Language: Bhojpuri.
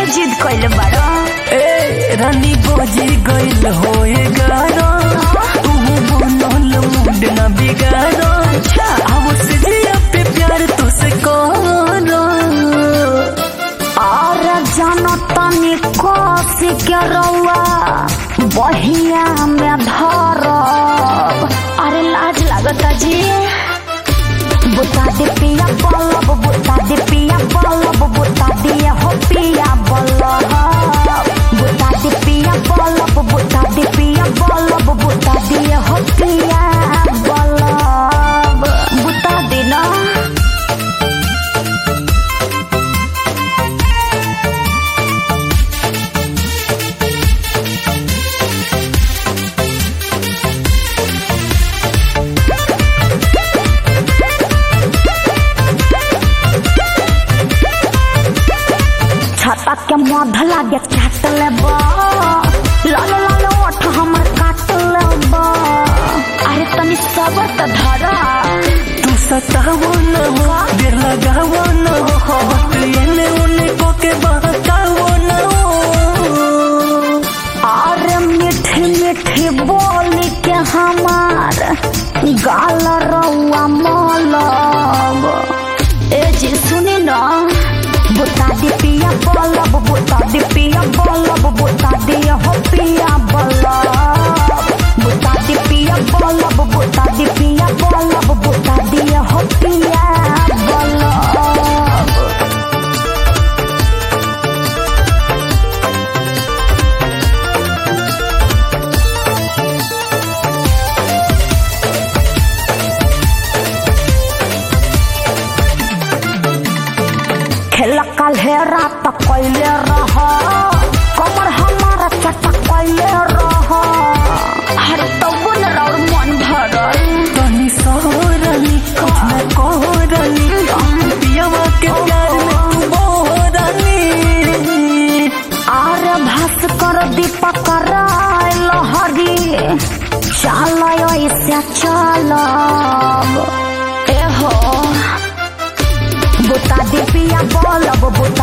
जिद कइले बाड़ो ए रानी बजी गइल होए गारो तू बनल मूड ना बिगाड़ो अब से जिया पे प्यार तुझसे करो और जानो तनी कोसी के रउआ बहिया में धरब अरे लाज लागता जी बुता दे पिया बलब बुता दे पिया बलब बुता दिए हो पिया बलब बुता दे पिया बलब बुता दे पिया बलब बुता दिए हो पिया बलब बुता दे ना छाता के मध लागे काट लेबा लाल लाल ओठ हमर काट लेबा अरे तनी सबर त धरा तू सतावो न हो देर लगावो न हो वक्त एने उने को के बहकावो न हो अरे मीठी मीठी बोली के हमार गाल रउआ मलब ए जी सुनी न बुता दी पिया बलब बुता दी पिया बलब बुता दी हो पिया बलब बुता दी पिया बलब बुता दी पिया बलब बुता दी हो पिया बलब खेला काल्हे रात कैले रह कमर हमारा चटा कैले रह अरे तबो न रौर मन भरल तनी सोरनी कुछ न कोरनी पियावा के प्यार में तू बोरनी आरे भास कर दीपक राय लहरी चाल ऐसे चलब ए हो बुता दे पिया बलब बुता